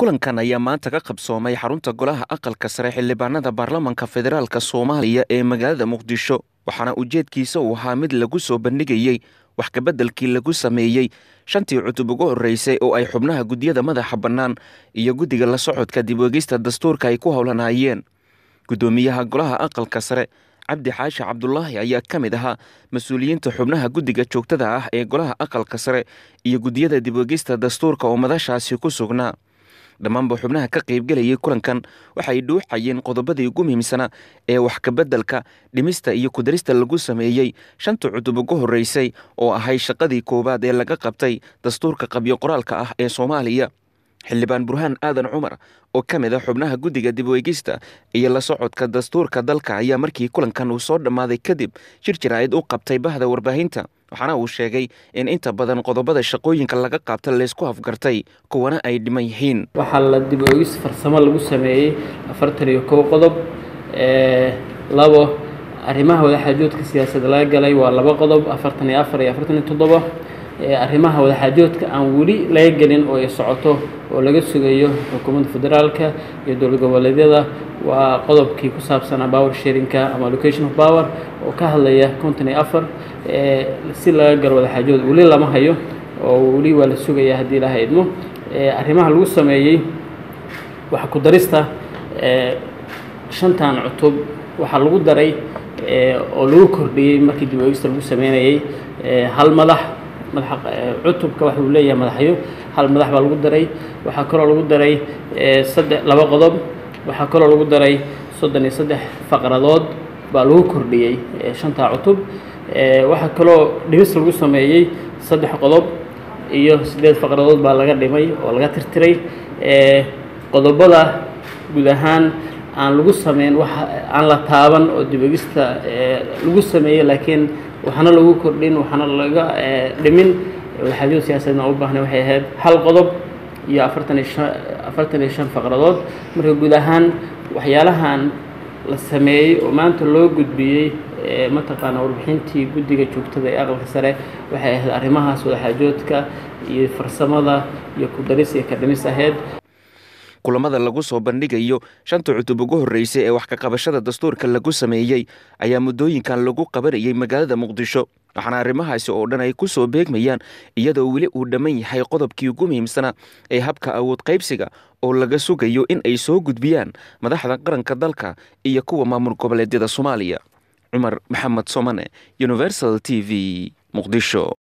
kulankan ayaa maanta ka qabsoomay xarunta golaha aqalka sare xildhibaanada baarlamanka federaalk soomaaliya ee magaalada muqdisho waxaana ujeedkiisa uu ahaa mid lagu soo bandhigayey wax kabeddelkii lagu sameeyey shantii cutub ugu horreysay oo ay xubnaha guddiyada madaxa bannaan iyo guddiga la socodka dib wegista dastuurka ay ku howlanaayeen guddoomiyaha golaha aqalka sare cabdi xaashi cabdulaahi ayaa ka mid ahaa mas-uuliyiinta xubnaha guddiga joogtada ah ee golaha aqalka sare iyo guddiyada dibwegista dastuurka oo madashaasi ku sugnaa dhammaanba xubnaha ka qaybgelayay kulankan waxay dhuuxayeen qodobadii ugu muhiimsanaa ee wax kabeddelka dhimista iyo kudarista lagu sameeyey shanta cutub ugu horreysay oo ahay shaqadii koowaad ee laga qabtay dastuurka qabyo qoraalka ah ee soomaaliya xildhibaan burhaan aadan cumar oo ka mid a xubnaha guddiga dibweegista iyo la socodka dastuurka dalka ayaa markii kulankan uu soo dhammaaday kadib shir jaraa'id u qabtay bahda warbaahinta waxaana uu sheegay in inta badan qodobada shaqooyinka laga qaabta laysku afgartay kuwana ay dhiman yihiin waxaa la dib oogis farsamo lagu sameeyey afartan iyo kow qodob labo arrimaha wadaxaajoodka siyaasadda laga galay waa laba qodob afartan iyo afar iyo afartan iyo toddoba arrimaha wadaxaajoodka aan weli laga gelin oo ay socoto oo laga sugayo xukuumadda federaalka iyo dowlad goboleedyada waa qodobkii ku saabsanaa power sharinka ama location of power oo ka hadlaya konton iyo afar si laga galo wadaxaajood weli lama hayo oo weli waa la sugaya haddii ilaha idmo arrimaha lagu sameeyey waxa ku darista shantan cutub waxaa lagu daray oo lagu kordhiyey markii dib oogista lagu sameynayay hal madax madaxa cutubka waxa uu leeyahay madaxyo hal madax baa lagu daray waxaa kaloo lagu daray saddex laba qodob waxaa kaloo lagu daray soddon iyo saddex faqradood baa lagu kordhiyey shantaa cutub waxaa kaloo dhimis lagu sameeyey saddex qodob iyo siddeed faqradood baa laga dhimay oo laga tirtiray qodobada guud ahaan aan lagu sameyn wax aan la taaban oo dibogista lagu sameeyey laakiin waxaana lagu kordhin waxaana laga dhimin wadaxaajood siyaasadna u baahnay waxay ahayd hal qodob iyo afartan iyo shan afartan iyo shan faqradood marka guud ahaan waxyaalahan la sameeyey oo maanta loo gudbiyey mataqaana warbixintii guddiga joogtada ee aqalka sare waxay ahayd arrimahaas wadaxaajoodka iyo farsamada iyo kudaris iyo kadhimis ahayd kulamada lagu soo bandhigayo shanta cutub ugu horreysay ee wax kaqabashada dastuurka lagu sameeyey ayaa muddooyinkan lagu qabanayay magaalada muqdisho waxaana arrimahaasi oo dhan ay ku soo beegmayaan iyadoo weli uu dhamman yahay qodobkii ugu muhiimsanaa ee habka awood qaybsiga oo laga sugayo in ay soo gudbiyaan madaxda qaranka dalka iyo kuwa maamul goboleedyada soomaaliya cumar maxamed somane universal t v muqdisho